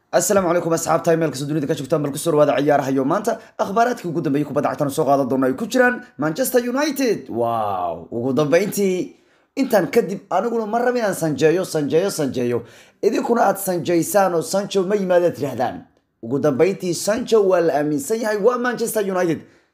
asalaamu calaykum asxaabta imeelkasta dunida ka joogtaan bal kusoo dhawaada ciyaarahayo maanta akhbaaraadkii ugu dambeeyay kubadda cagtana soo qaadan doona ay ku jiraan manchester united wow ugu dambeyntii intaan kadib aniguna ma raba inaan sanjeeyo sanjeeyo sanjeeyo idinkuna aad sanjaysaan oo sancho ma yimaadaad tidhahdaan ugu dambeyntii sancho waa la aaminsan yahay waa manchester united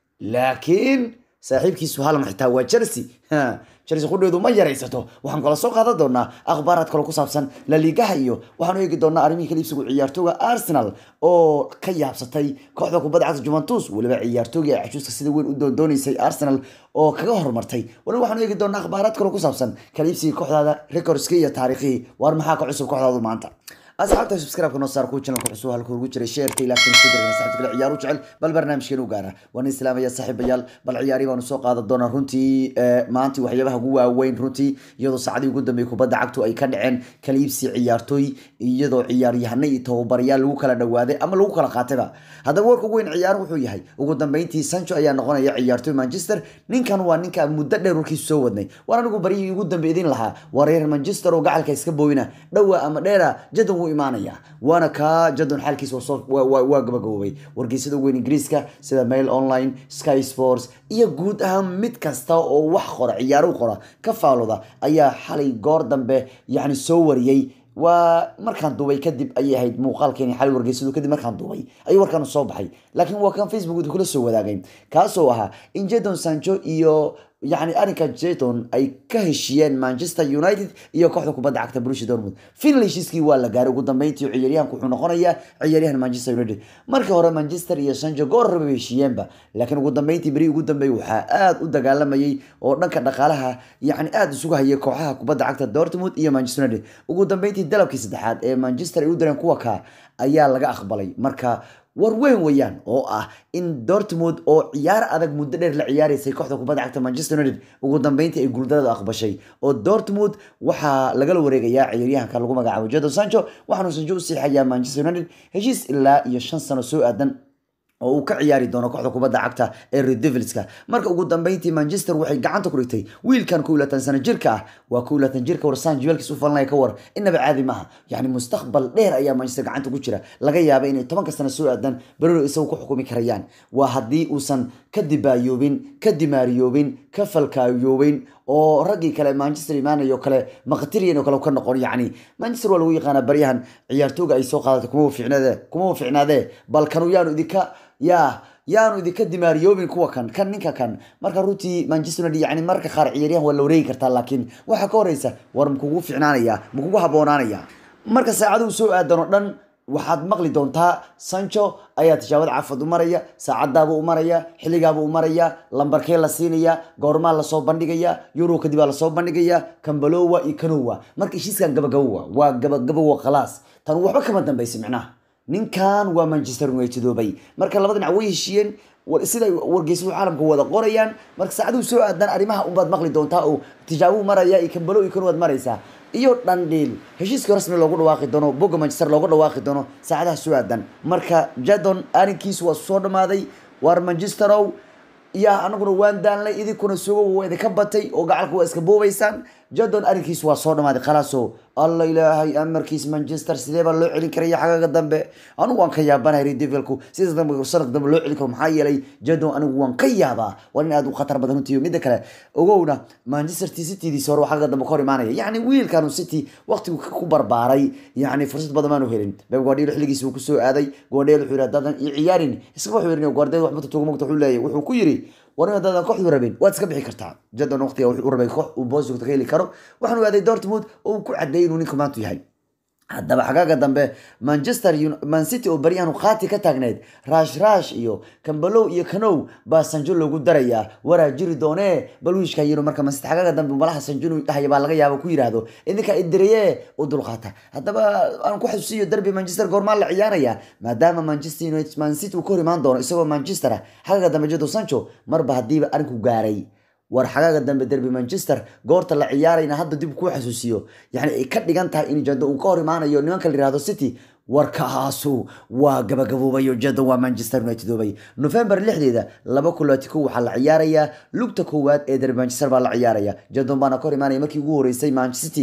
laakiin saaxiibkiisu halan xitaa waa chelsea chelsea qudheedu ma yaraysato waxaan kala soo qaadan doonaa akhbaaraad kale ku saabsan laliigaha iyo waxaan eegi doonaa arrimihii kala iibsigu ciyaartooga arsenal oo ka yaabsatay kooxda kubadda cagta juventus weliba ciyaartoogii ay cajuuska sida weyn u doondoonaysay arsenal oo kaga horumartay waliba waxaan eegi doonaa akhbaaraad kale ku saabsan kala iibsigii kooxdaada recordskii iyo taariikhihii waar maxaa ka cusub kooxdaadu maanta asxaabta subscribe-ka noo saar kuwa channelka cusub halka ugu jiray sheerka ilaa kan isku dirgan saxibta kale ciyaaru jecel bal barnaamijkeenu u gaara waan islaamaya saaxiibayaal bal ciyaari baanu soo qaadan doonaa runtii maantii waxyaabaha ugu waaweyn runtii iyadoo saacadii ugu dambeeyay kubadda cagtu ay ka dhaceen kala iibsi ciyaartooy iyadoo ciyaaryahano iyo tababarayaal lagu kala dhawaaday ama lagu kala qaatayba haddaba warka ugu weyn ciyaar wuxuu yahay ugu dambeyntii sancho ayaa noqonaya ciyaartooy manchester ninkan waa ninka muddo dheer warkiisu soo wadnay war anigu baryihii ugu dambe idin lahaa waa reer manchester oo gacalka iska booyna dhowa ama dheera jadon wuu imaanaya waana kaa jadon xaalkiisa waa gabagaboobay wargeysada weyn ingiriiska sida mail online sky sports iyo guud ahaan mid kasta oo wax qora ciyaaro qora ka faalooda ayaa xalay goor dambe yani soo wariyey waa markaan duubay kadib ayay ahayd muuqaalkeeni xalay wargeysadu kadib markaan duubay ayuu warkaan soo baxay laakiin waa kan facebook kula soo wadaagay kaasoo ahaa in jadon sancho iyo yani arrinka jeton ay ka heshiiyeen manchester united iyo kooxda kubadda cagta brushi dortmund final heshiiskii waa la gaaray ugu dambeyntii ciyaaryahanku wuxuu noqonayaa ciyaaryahan manchester united markii hore manchester iyo sancho goor raba heshiiyeenba laakiin ugu dambeyntii beri ugu dambeey waxaa aada u dagaalamayay oo dhanka dhaqaalaha yani aada isugu hayay kooxaha kubadda cagta dortmund iyo manchester united ugu dambeyntii dalabkii saddexaad ee manchester ay u direen kuwa ka ayaa laga aqbalay marka war weyn weeyaan oo ah in dortmund oo ciyaar adag muddo dheer la ciyaaraysay kooxda kubadda cagta manchester united ugu dambeyntii ay guuldarada aqbashay oo dortmund waxaa lagala wareegayaa ciyaaryahanka lagu magacaabo jadon sancho waxaanu sancho u siixayaa manchester united heshiis ilaa iyo shan sano soo aadan oo uu ka ciyaari doono kooxda kubadda cagta ee red devilska marka ugu dambeyntii manchester waxay gacanta ku dhigtay wiilkan kow laatan sano jirka ah waa kow laatan jirka warsaan jibeelkiis u falanaya ka war inaba caadi maaha yani mustaqbal dheer ayaa manchester gacanta ku jira laga yaaba inay tobanka sano soo aadan berero isagu ku xukumi karayaan waa haddii uusan ka dibaayoobin ka dimaariyoobin ka falkaayoobin oo raggii kale manchester imaanayo kale maqtiriyan oo kale ka noqon yacni manchester waa lagu yaqaanaa baryahan ciyaartooga ay soo qaadatay kuma waficnaade kuma waficnaadee bal kanu yaanu idinka yaa yaanu idinka dimaariyoobin kuwa kan kan ninka kan marka runtii manchester united yani marka qaar ciyaaryahan waa la wareegi kartaa laakiin waxaa ka horeysa war makugu ficnaanaya makugu haboonaanaya marka saacaduu soo aadan oo dhan waxaad maqli doontaa sancho ayaa tijaabada cafad u maraya saacadaabuu u maraya xilligaabuu u maraya lambarkee la siinaya goormaa lasoo bandhigaya euro kadib aa lasoo bandhigaya kambalowa iyo kanowa marka heshiiskan gabagabowa waa gabagabowa khalaas tan waxba kama dambaysa micnaha ninkan waa manchester unitedoobay marka laba dhinac way heshiiyeen sida wargeysadu caalamka wada qorayaan marka saacaduu soo aadan arrimaha unbaad maqli doontaa oo tijaabuu maraya iyo kambalo iyo kanowaad maraysaa iyo dhandhiil heshiiska rasmi loogu dhawaaqi doono boga manchester loogu dhawaaqi doono saacadaha soo aadan marka jadon arrinkiisu waa soo dhamaaday waar manchesterow yaa anaguna waan daanlay idinkuna sugo waa idinka batay oo gacalka waa iska boobaysaan jadon arrinkiisu waa soo dhamaaday khalaaso alla ilaahay amarkiis manchester sidee baa loo celin karaya xagaga dambe anigu waan ka yaabanahay redevilku sida dambe sanadka dambe loo celin karo maxaa yeelay jadon anigu waan ka yaabaa waa nin aad u khatar badan runtii midda kale ogowna manchester citydiisa hore xagaga dambe ka hor imaanaya yacni wiilkanu city waqtigu ku barbaaray yacni fursad badan maanu helin beb guardiola xilligiisa uu kusoo aaday guardiola wuxuu yidhi haddaadan i ciyaarin isaga wuxuu yidhi guardiola wax mata tuuga mogta wuxuu leeyahay wuxuu ku yidhi war in haddaadan kooxdu rabin waad iska bixi kartaa jadon waqtiga wuxuu u rabay koox uu boosjogta ka heli karo waxaanu aaday dortmund oo uu ku cadeeyay inuu ninka maantu yahay haddaba xagaaga dambe manchester mancity oo baryahan qaati ka taagneyd rash rash iyo kambalow iyo kanow baa sanjo loogu darayaa waraa jiri doonee bal wiishka yiro marka mancity xagaaga dambe malaha sanjo inuu dhahaya baa laga yaaba ku yiraahdo idinka idireye u dulqaata haddaba aan ku xasuusiyo derby manchester goormaa la ciyaaraya maadaama manchester united mancity uu ka hor imaan doono isagoo manchester ah xagaaga dambe jado sancho marba haddiiba arrinku gaaray war xagaaga dambe derby manchester goorta la ciyaarayna hadda dib kuu xasuusiyo yani ay ka dhigan tahay in jado uu ka hor imaanayo nimanka la yihahdo city warkaasu waa gabagaboobayo jadon waa manchester united oobay november lixdeeda laba kulaati kow waxaa la ciyaarayaa lugta koowaad ee derby manchester baa la ciyaaraya jadon baana ka hor imaanaya markii ugu horeysay manchester city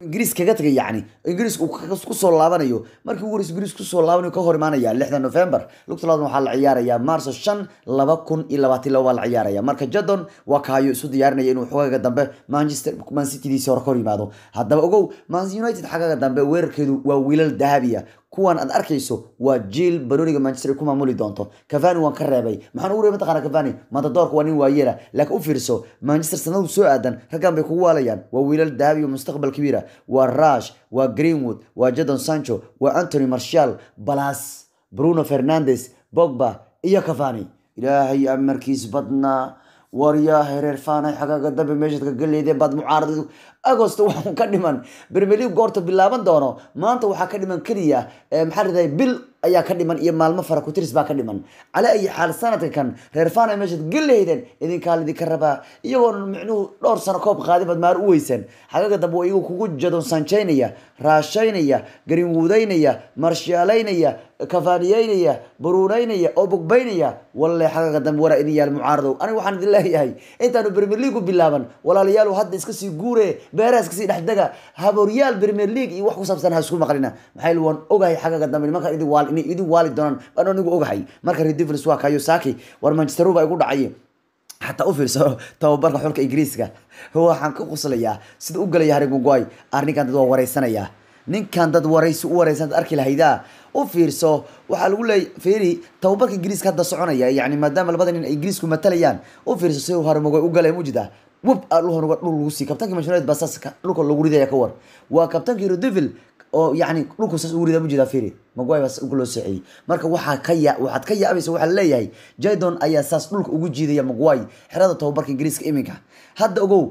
ingiriis kaga tagay yacni ingiriis uu kusoo laabanayo markii ugu horeysa ingiriis kusoo laabanayo ka hor imaanaya lixda november lugta labaad waxaa la ciyaarayaa maarso shan laba kun iyo labaatan laba baa la ciyaaraya marka jadon waa kaayo isu diyaarinaya inuu xogaaga dambe manchester man citydiisi hore ka hor yimaado haddaba ogow man united xagaaga dambe weerarkeedu waa wiilal dahabiya kuwan aad arkayso waa jiil banoniga manchester ku maamuli doonto cavani waan ka reebay maxaan ugu reebay mataqaana cavani matadoorka waa nin waayeela laakiin u fiirso manchester sanadu soo aadan raggan bay kugu waalayaan waa wiilal dahabi oo mustaqbal kabiira waa rash waa greenwood waa jadon sancho waa anthony marshall balas bruno fernandes bogba iyo cavani ilaahay amarkiis badnaa waryaa hereer faanay xagaaga dambe meeshaad ka galeydeen baad mucaarad agost waxuu ka dhiman premier league goorta bilaaban doono maanta waxaa ka dhiman keliya maxaa riday bil ayaa ka dhiman iyo maalmo fara kutiris baa ka dhiman cala ayi xaal sanadka kan reer faanay meeshaad galeydeen idinkaa lidinka rabaa iyagoona micnuhu dhowr sano koob qaadin baad maar u weysan xagaaga dambe waa iyagu kugu jadon sanjaynaya raashaynaya garinwuudaynaya marshaalaynaya kafaaniyeynaya baruunaynaya oo bogbaynaya walle xagaaga dambe waraa idin yaal mucaaradow aniga waxaan idin leeyahay intaanu premier league u bilaaban walaalayaal hadda iska sii guure beeraha iska sii dhexdega habooryaal premier league iyo wax ku saabsan ha isku maqlina maxaa waan ogahay xagaaga dambe nimankan idin waal inay idin waali doonaan baan anigu ogahay marka redivers waa kayo saki war manchester baa igu dhacay xataa u fiirso tababarka xulka ingiriiska waxaan ka quslayaa sida u galaya harry maguay arrinkan dad waa wareysanayaa ninkan dad waraysi u wareysan dad arki lahaydaa u fiirso waxaa lagu leeyay feri tababarka ingiriiska hadda soconaya yani maadaama labada nin ay ingiriisku matalayaan u fiirso si harry maguay u galay mujida web dhul lagu sii kabtankii manchester united baa saas dhulka lagu ridaya ka war waa kabtankii rodevil oo yani dhulku saas ugu ridaa mujida feri maguay baa ugu loo soociyey marka waxaa ka ya waxaad ka yaabaysa waxaa leeyahay jadon ayaa saas dhulka ugu jiidaya maguay xerada tababarka ingiriiska iminka hadda ogow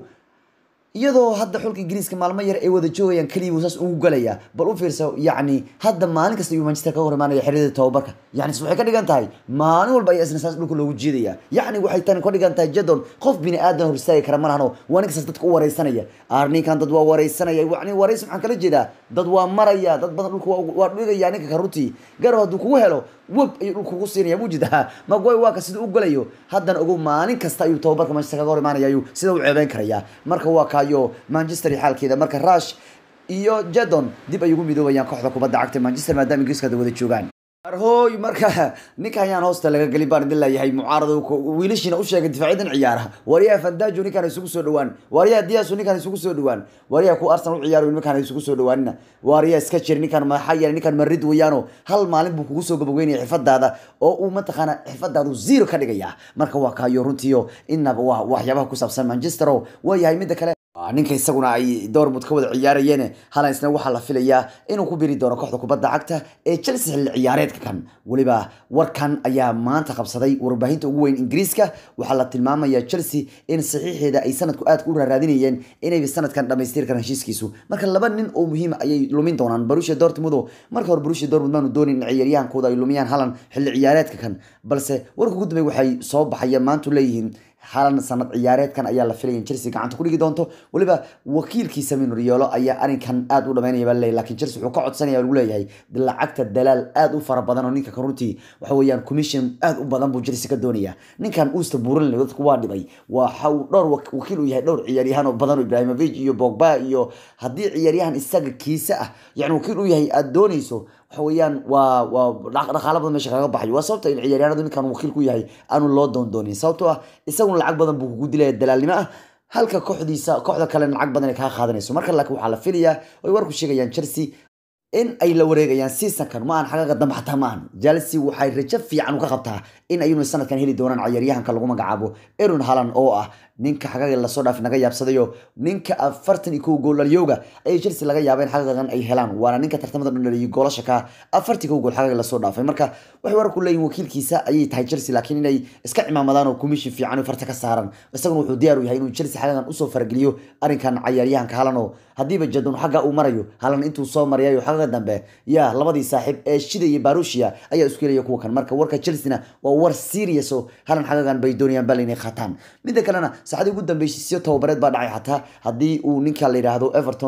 iyadoo hadda xulka ingiriiska maalmo yar ay wada joogayaan keliya buu saas ugu galaya bal u fiirso yacni hadda maalin kasta ayuu manchester kaga hor imaanaya xerada tababarka yacni waxay ka dhigan tahay maalin walba ayaa isna saas dhulka loogu jiidaya yacni waxay tani ka dhigan tahay jadon qof bini aadan hor istaagi kara malahano waa ninkasaas dadka u wareysanaya arninkan dad waa wareysanaya yacni wareys maxaan kala jeedaa dad waa maraya dad badan dhulka waa dhigaya ninka ka runtii garow hadduu kugu helo web ayuu dhulka kugu siinaya mujidaa magoy waa ka sida u galayo haddana ogow maalin kasta ayuu tababarka manchester kaga hor imaanaya ayuu sida u ceebeyn karaya marka waa kayo manchester xaalkeeda marka rush iyo jadon dib ay ugu midoobayaan kooxda kubadda cagta manchester maadaama ingiriiska hadda wada joogaan arhooy marka ninka ayaan hoosta laga gelin baan idin leeyahay mucaarado wiilashiina u sheegay difaaciyadan ciyaaraha waryaha fandajo ninkaan isugu soo dhawaan waryaha diasu ninkaan isugu soo dhawaan waryaha ku arsenal u ciyaaro nimankaan isugu soo dhawaanina waryaha iska jir ninkaan maxaa yeelay ninkaan marid weeyaano hal maalin buu kugu soo gabagaynaya xirfadaada oo uu mataqaana xirfadaadu zero ka dhigaya marka waa kaayo runtiyo inaba waa waxyaabaha ku saabsan manchester oo waayahay midda kale ninka isaguna ay dortmund ka wada ciyaarayeen halansna waxaa la filayaa inuu ku biri doono kooxda kubadda cagta ee chelsea xilli ciyaareedka kan weliba warkan ayaa maanta qabsaday warbaahinta ugu weyn ingiriiska waxaa la tilmaamaya chelsea in saxiixeeda ay sanadku aad u raaraadinayeen inay sanadkan dhamaystir karaan heshiiskiisu marka laba nin oo muhiim ayay lumin doonaan borussia dortmund oo marka hore borussia dortmund maanu doonin in ciyaaryahankooda ay lumiyaan halan xilli ciyaareedka kan balse warka ugu dambeey waxay soo baxayeen maantu leeyihiin halan sanad ciyaareedkan ayaa la filaya in chelsea gacanta ku dhigi doonto weliba wakiilkiisa minuriolo ayaa arrinkan aad u dhamaynaya baa laleeyahy lakin chelsea wuxuu ka codsanaya lagu leeyahay lacagta dalaal aad u fara badan oo ninka ka runtii waxa weeyaan commission aad u badan buu chelsea ka doonaya ninkan uusta buuran dadku waa dhibay waxa uu dhowr wakiil u yahay dhowr ciyaaryahan oo badan oo ibrahimovic iyo bogba iyo haddii ciyaaryahan isaga kiisa ah yani wakiil u yahay aad doonayso waxa weeyaan waa waa dhaqaalo badan meesha kaga baxayo waa sababta in ciyaaryahanadu ninkan wakiil ku yahay aanu loo doondoonin sababtoo ah isaguna lacag badan buu kugu dilaya dalaalnimo ah halka kooxdiisa kooxda kale lacag badan ay kaa qaadanayso marka laakiin waxaa la filayaa ay warku sheegayaan chelsea in ay la wareegayaan seasonkan ma aan xagaga dambe xataa ma ahan chelsea waxay rajo fiican uka qabtaa in ayunu sanadkan heli doonaan ciyaaryahanka lagu magacaabo eron halan oo ah ninka xagaga lasoo dhaaf naga yaabsadayo ninka afartan iyo kow gool dhalyooga ayay chelsea laga yaabeen xagagan ay helaan waana ninka tartamada dhan dhaliyay goolasha ka afartii kow gool xagaga lasoo dhaafay marka waxay wararku leeyihin wakiilkiisa ayay tahay chelsea laakiin inay iska cimaamadaan oo commission fiican farta ka saaran isaguna wuxuu diyaar u yahay inuu chelsea xagagan usoo farageliyo arrinkan ciyaaryahanka halan oo haddiiba jadon xagga uu marayo halan intuu soo marayayo xagaga dambe yaa labadii saaxiib ee shida iyo barushia ayaa isku helaya kuwa kan marka warka chelsea waa war serious oo halan xagagan bay doonayaan bal inay qaataan midda kalena saacadii ugu dambeysay siyo tababareed baa dhacay xataa haddii uu ninka la yidhaahdo everton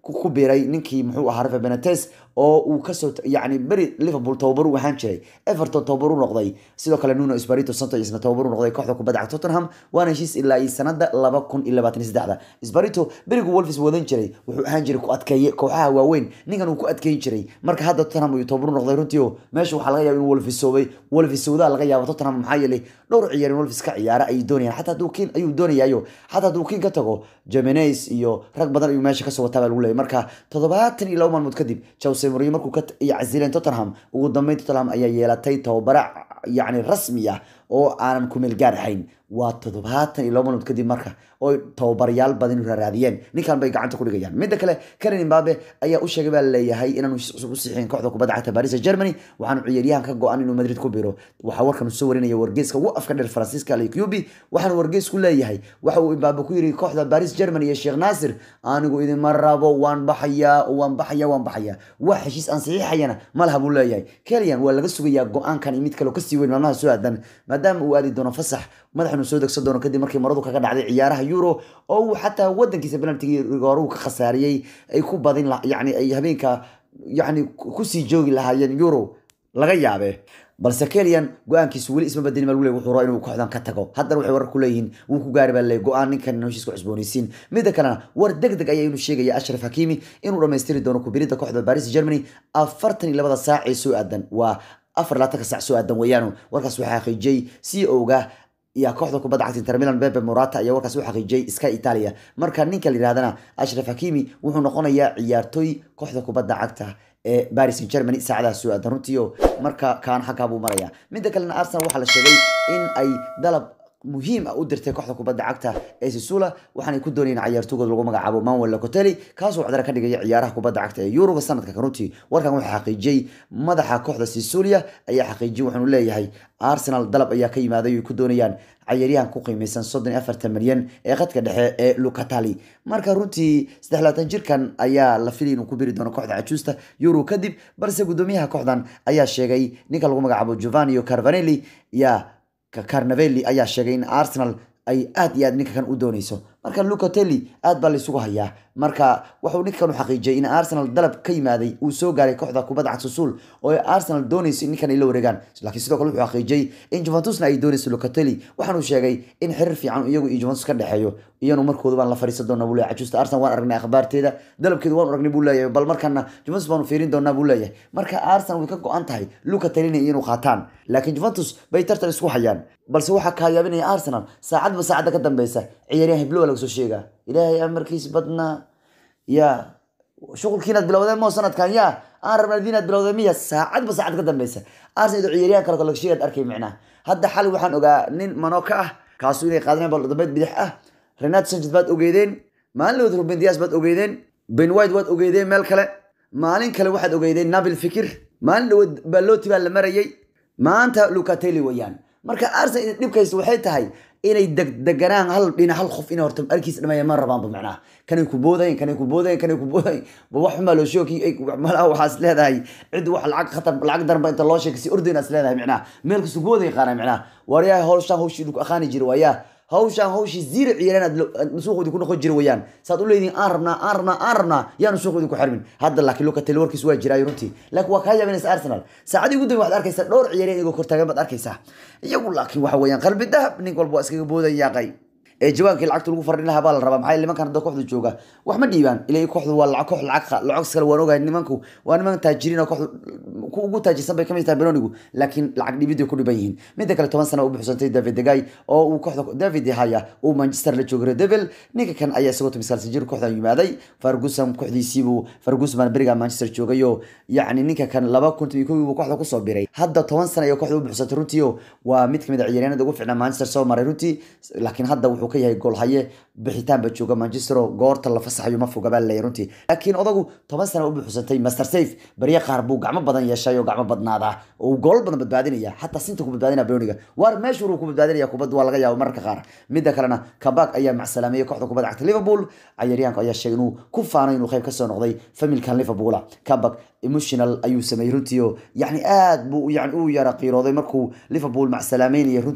ku biiray ninkii muxuu ahaa rafa benates oo uu kasoo yani beri liverpool tababar u ahaan jiray everton tababar u noqday sidoo kale nuno espirito santo isna tababar u noqday kooxda kubadda cagta tottenham waana heshiis ilaa iyo sanada laba kun iyo labaatan iyo saddexda espirito berigu wolves wadan jiray wuxuu ahaan jiray ku adkeeye kooxaha waaweyn ninkan uu ku adkeyn jiray marka hadda tottenham uu tababar u noqday runtii oo meesha waxaa laga yaaba inuu wolvesoobay wolvesowdaa laga yaaba tottenham maxaa yeelay dhowr ciyaar in wolves ka ciyaara ayay doonayaan xataa hadduu kiin ayuu doonayaayo xataa hadduu kiin ka tago jemenes iyo rag badan ayuu meesha kasoo wataa baa lagu leeyay marka toddobaatan iyo laba maalmood kadib jose mourinho markuu ka casileen tottenham ugu dambeyn tottenham ayaa yeelatay tababara yacni rasmi ah oo aanan kumeel gaar ahayn waa toddobaatan iyo laba maalmood kadib marka oo tababarayaal badan raaraadiyeen ninkan bay gacanta ku dhigayaan midda kale karen imbabe ayaa u sheegay baa leeyahay inaanu heshiis cusub u siixin kooxda kubadda cagta paris germany waxaanu ciyaaryahan ka go-an inuu madrid ku biro waxaa warkan soo warinaya wargeyska ugu afka dheer faransiiska alcubi waxaana wargeysku leeyahay waxa uu imbabe ku yiri kooxda paris germany iyo sheekh naasir anigu idinma rabo waan baxayaa waan baxaya waan baxaya wax heshiis aan saxiixayana malaha buu leeyahay keliyan waa laga sugayaa go-aankan iyo mid kale kasii weyn maalmaha soo aadan maadaama uu aadi doono fasax madaxnu soo degsan doono kadib markii maradu kaga dhacday ciyaaraha euro oo uu xataa wadankiisa penaltigii rigooruhu ka khasaariyey ay ku badin yani ay habeenka yani kusii joogi lahaayeen euro laga yaabe balse keliyan go-aankiisu weli isma badini mal wuxuu rabaa inuu kooxdan ka tago haddana waxay warar ku leeyihiin wuu ku gaari baa leey go-aan ninkan heshiiska cusboonaysiin midda kalena war deg deg ayaa inuu sheegaya ashraf hakimi inuu dhammaystiri doono kubiridda kooxda paris germany afartan iyo labada saac ee soo aadan waa afar labaatanka saac soo aadan weeyaanu warkaas waxaa xaqiijiyey c o-ga iyo kooxda kubadda cagta inter milan bebe morata ayaa warkaas u xaqiijiyey sky italia marka ninka la yidhahdana ashraf hakimi wuxuu noqonayaa ciyaartooy kooxda kubadda cagta ee paris germany saacadaha soo aadan runtiio marka kaan xaggaa buu maraya midda kalena arsenal waxaa la sheegay in ay dalab muhiim ah u dirtay kooxda kubadda cagta ee sisula waxaanay ku doonayeen ciyaartoogood lagu magacaabo manuel locoteli kaasoo cdara ka dhigaya ciyaaraha kubadda cagta ee yuruba sanadka runtii warkan waxaa xaqiijiyey madaxa kooxda sisulia ayaa xaqiijiyey waxaanu leeyahay arsenal dalab ayaa ka yimaaday ay ku doonayaan cayaaryahan ku qiimeysan soddon iyo afartan milyan ee khadka dhexe ee lucatali marka runtii saddex labaatan jirkan ayaa la filay inuu ku biri doono kooxda cajuusta euro kadib balse guddoomiyaha kooxdan ayaa sheegay ninka lagu magacaabo giovanio carvanelli ya carnavelli ayaa sheegay in arsenal ay aad iyo aad ninka kan u dooneyso marka lucatelli aad baa laysugu hayaa marka wuxuu ninkan u xaqiijiyay in arsenal dalab ka yimaaday uu soo gaaray kooxda kubadda cagta suul oo ay arsenal dooneyso in ninkan ay la wareegaan laakiin sidoo kale wuxuu xaqiijiyey in juventusna ay dooneyso lucatelli waxaanu sheegay in xiriir fiican iyagu iyo juventus ka dhexeeyo iyanu markooda baan la fariisan doonaa buu leeyahay cajuusta arsenal waan aragnay akhbaarteeda dalabkeeda waan aragnay buu leeyahay bal markana juventus baanu fiirin doonaa buu leeyahay marka arsenal way ka go-an tahay lucatelli inuu qaataan laakiin juventus bay tartan isku hayaan balse waxaa kaa yaabinaya arsenal saacadba saacadda ka dambeysa ciyaaryahan hiblowa laga soo sheegaa ilaahay amarkiis badnaa ya shuqulkiinaad bilowdeen moo sanadkan ya aan rabna diinaad bilowdeen miya saacadba saacad ka dambeysa arsenal idoo ciyaaryahan kale laga sheegaad arkay micnaha hadda xali waxaan ogaa nin manoka ah kaasu inay qaadaneen bal dambeed bidix ah renat sanchez baad ogeydeen maalin dhawood ruben dias baad ogeydeen ben white waad ogeydeen meel kale maalin kale waxaad ogeydeen nabil fikir maalin dhawood baloti baa la marayay maanta lucatelli wayaan marka arsenal dhibkaysa waxay tahay inay degdeganaan hal dhinac hal qof inay horta arkiis dhameeya ma rabaanba macnaha kanay ku boodayn kanay ku boodayn kanay ku boodayn ba wax xumaa loo sheegi malaha waxaas leedahay cid wax lacag khatar lacag darba inta loo sheegay si ordayna is leedahay macnaha meel kastu booday qaana macnaha waryaa howshaan howshii dhulku aqaani jira waayaa hawshaan hawshii ziira ciyaareen aad suuqoodii ku noqon jira wayaan saad u leedihin aan rabnaa aan rabnaa aan rabnaa yaanu suuqoodii ku xirmin hadda laakiin locatel warkiis waa jiraayo runtii laakiin waa kaa yaabinaysa arsenal saacadii ugu dambe waxaad arkaysaa dhowr ciyaareen iyagoo kortaagan baad arkaysaa iyagu laakiin waxa weeyaan qalbi dahab nin walba waa iskaga boodan yaaqay ee jawaankii lacagta lagu fardhin lahaa baa la rabaa maxaa nimankan hadda kooxda jooga wax ma dhiibaan ilaa kooxdu waa lacag koox lacag lacag kale waan ogahay nimanku waa niman taajiriin oo kooxdu ku ugu taajirsan bay kamid tahay benonigu laakiin lacag dhiibid ku dhiban yihiin midda kale toban sano u buuxsantay david degay oo uu kooxda david haya uu manchester la joogay devil ninka kan ayaa isagoo tumisaalsan jir kooxdan yimaaday ferguson kooxdiisiibuu ferguson baan beriga manchester joogayoo yacni ninka kan laba kun iyo kow buu kooxda kusoo biray hadda toban sano ayay kooxda u buuxsantay runtii oo waa mid kamid a ciyaaryaanada ugu ficnaa manchester soo maray runtii laakiin hadda wuxuu ka yahay goolhaye bixitaan ba jooga manchester oo goorta la fasaxayo ma foga baa laleeyahay runtii laakiin odagu toban sano u buuxsantay master safe barya qaar buu gacmo badan yeeshay oo gacmo badnaada oo uu gool badan badbaadinaya xataa sinta ku badbaadinaya broniga waar meeshu uu ku badbaadinaya kubadda waa laga yaabo mararka qaar midda kalena kabak ayaa macsalaameeyey kooxda kubadda cagta liverpool cayaaryahanka ayaa sheegay inuu ku faanay inuu qayb kasoo noqday familkan liverpoola kabak emotional ayuu sameeyey runtii oo yacni aad buu yani u yara qiirooday markuu liverpool macsalaameynaya runtii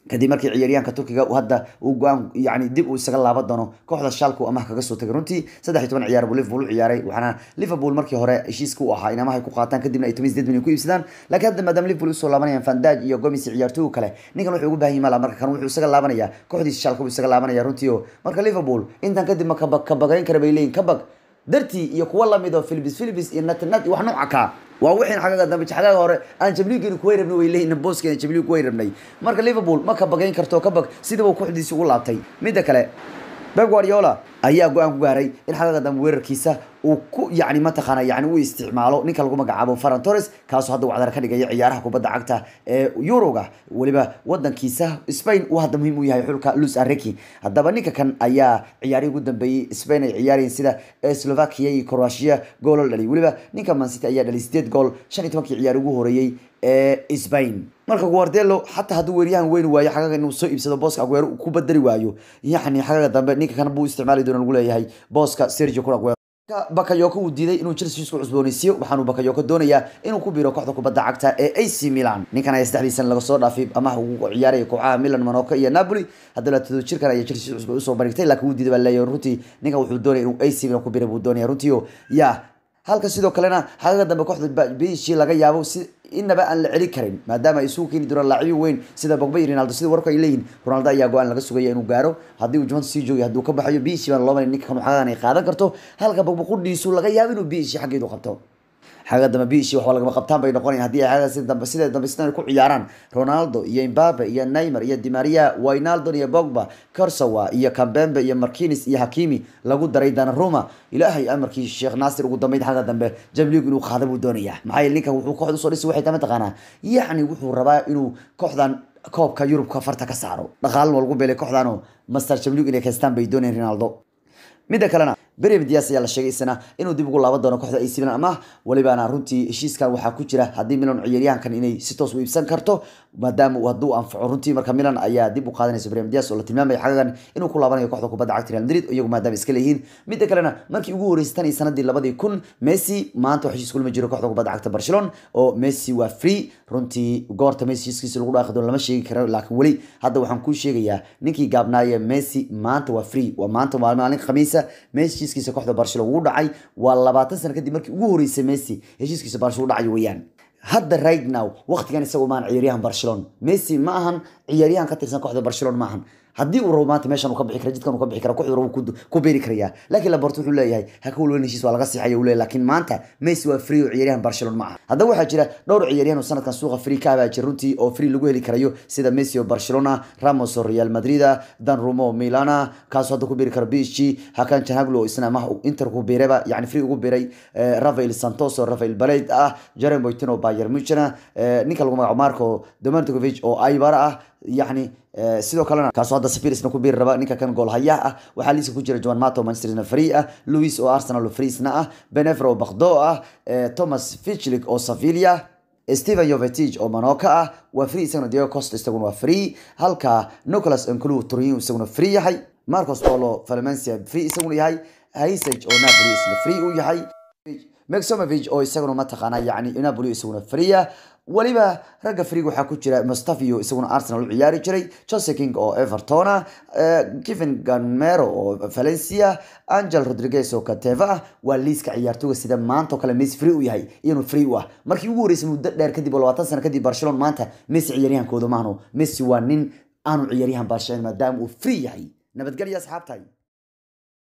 kadib markii ciyaaryahanka turkiga hadda uu go-aan yani dib uu isaga laaban doono kooxda shalku amaah kaga soo tagay runtii saddex iyo toban ciyaar buu liverpool u ciyaaray waxaana liverpool markii hore heshiiska u ahaa in amaha ay ku qaataan kadibna ay toban sideed milyan ku iibsadaan laakiin hadda maadaama liverpool usoo laabanayaan fandaj iyo gomis ciyaartooy kale ninkan wuxuu ugu baahan yahay mala marka kan wuxuu isaga laabanaya kooxdiisa shalka buu isaga laabanaya runtii oo marka liverpool intan kadib ma ka bagayn kara bay leeyihin kabag dartii iyo kuwa lamid oo philibis philibis iyo natnat iyo wax nooca kaa waa wixin xagaga dambe xagaga hore aan jamliigin kuway rabnay way leeyihin booskeena jamliig kuway rabnay marka liverpool ma ka bagayn karto kabag sidaba kooxdiisi ugu laabtay midda kale Pep Guardiola ayaa go-aan ku gaaray in xagaga dambe weerarkiisa uu ku yani mataqaana yani uu isticmaalo ninka lagu magacaabo Ferran Torres kaasoo hadda wacdar ka dhigaya ciyaaraha kubadda cagta ee Euroga waliba wadankiisa Spain uu hadda muhiim u yahay xulka Luis Enrique haddaba ninka kan ayaa ciyaarihii ugu dambeeyay Spain ay ciyaarayeen sida Slovakia iyo Croatia gool dhalay waliba ninka Man City ayaa dhalay 8 gool 15 ciyaar ugu horeeyay ee Spain marka Guardiola xataa hadduu weeryahan weyn waayo xagaga inuu soo iibsado booska Aguero ku badali waayo yacni xagaga dambe ninka kan buu isticmaali doona lagu leeyahay booska Sergio Kun Aguero bakayoko uu diiday inuu Chelsea isku cusboonaysiiyo waxaanu bakayoko doonayaa inuu ku biiro kooxda kubadda cagta ee AC Milan ninkan ayaa saddexdii san laga soo dhaafay amaha uu ciyaaraya kooxaha Milan Monaco iyo Napoli haddana todo jirkan ayaa Chelsea cusbo usoo bandhigtay laakiin uu diiday baa leeyahay runtii ninkan wuxuu doonaya inuu AC Milan ku biiro buu doonaya runtii oo yaa halka sidoo kalena xagaga dambe kooxda biishi laga yaabo si inaba aan la celin karin maadaama ay isugu keeni doonaan laacibin weyn sida Pogba iyo Ronaldo sida warku ay leeyihiin Ronaldo ayaa go-aan laga sugaya inuu gaaro haddii uu Juventus sii joogo hadduu ka baxayo biishi baan loo marin ninka kan xagagan ay qaadan karto halka Pogba qudhiisu laga yaabo inuu biishi xaggeedu qabto xaga dambe biishi wax lagama qabtaan bay noqonayaan haddii ay xagaga sida dambe sida dambe sidan ku ciyaaraan Ronaldo iyo Mbappe iyo Neymar iyo Di Maria Wijnaldum iyo Pogba Kurzawa iyo Kambembe iyo Marquinhos iyo Hakimi lagu daray Donnarumma ilaahay amarkii Sheikh Nasir ugu dambeyd xaga dambe Champions League inuu qaado buu doonayaa maxaa yeelay ninkan wuxuu kooxda soo dhisay waxay tama taqaanaa yacni wuxuu rabaa inuu kooxdan koobka Yurubka farta ka saaro dhaqaale lagu beelay kooxdan oo Master Champions League inay kaystaan bay doonayaan Ronaldo midda kalena Brahim Diaz ayaa la sheegay isna inuu dib ugu laaban doono kooxda AC Milan ama walibana runtii heshiiskan waxaa ku jira haddii Milan ciyaaryahankan inay si toos u iibsan karto maadaama uu hadduu anfaco runtii marka Milan ayaa dib u qaadanaysa Brahim Diaz oo la tilmaamay xagagan inuu ku laabanayo kooxda kubadda cagta Real Madrid iyagu maadaama iska leeyihiin midda kalena markii ugu horeysay tan iyo sanadii labadii kun Messi maanta waxaa heshiis kulma jiro kooxda kubadda cagta Barcelona oo Messi waa free runtii goorta Messi heshiiskiisa lagu dhaaqi doono lama sheegi karo laakiin weli hadda waxaan kuu sheegayaa ninkii gaabnaaya Messi maanta waa free waa maanta waa maalin khamiisa Messi heshiiskiisa kooxda Barcelona ugu dhacay waa labaatan sano kadib markii ugu horeysay Messi heshiiskiisa Barcelona u dhacay weeyaan hadda right now waqtigan isagu maan ciyaaryahan Barcelona Messi ma ahan ciyaaryahan ka tirsan kooxda Barcelona ma ahan haddii uu rabo maanta meeshan uu ka bixi karo jidkan uu ka bixi karo kooxda rabo ku beeri karaya laakiin Laporte wuxuu leeyahay ha ka walwalin heshiis waa laga siixay uu leeyahay laakiin maanta Messi waa free oo ciyaaryahan Barcelona ma aha haddaba waxaa jira dhowr ciyaaryahan oo sanadkan suuqa free ka baa jira runtii oo free lagu heli karayo sida Messi oo Barcelona Ramos oo Real Madrid Donnarumma oo Milan kaasoo hadda ku beeri karo PSG Hakan Çalhanoğlu oo isna ma Inter ku beeraba yani free ugu beeray Rafael Santos oo Rafael Balade ah Jerome Boateng oo Bayern Munchen ninka lagu magacaabo Marco Domantikovic oo Eibar ah يعني sidoo kalena kaasoo hadda safirisna ku biiri raba ninka kan gool hayaha ah waxaa liiska ku jira Juan Mato Manchester free ah Luis oo Arsenal oo freesna ah Benevro oo Baghdad ah Thomas Fichlik oo Sevilla Steven Jovetic oo Monaco ah waa free isaguna Diego Costa isaguna waa free halka Nicolas Nkulu Turin isaguna free yahay Marcos Paulo Valencia free isaguna yahay Haysaj oo Napoli isna free u yahay Maximovic oo isaguna mataqaana yani Napoli isaguna free ah waliba ragga friga waxaa ku jira mustafio isaguna arsenal u ciyaari jiray jose king oo evertona kevin ganmero oo valencia angel rodriguez oo kateva ah waa liiska ciyaartooga sida maanta oo kale messi free u yahay iyanu free u ah markii ugu horeysay muddo dheer kadib oo labaatan sano kadib barcelona maanta messi ciyaaryahankooda maahno messi waa nin aanu ciyaaryahan barcelona maadaama uu free yahay nabadgelya asxaabtahay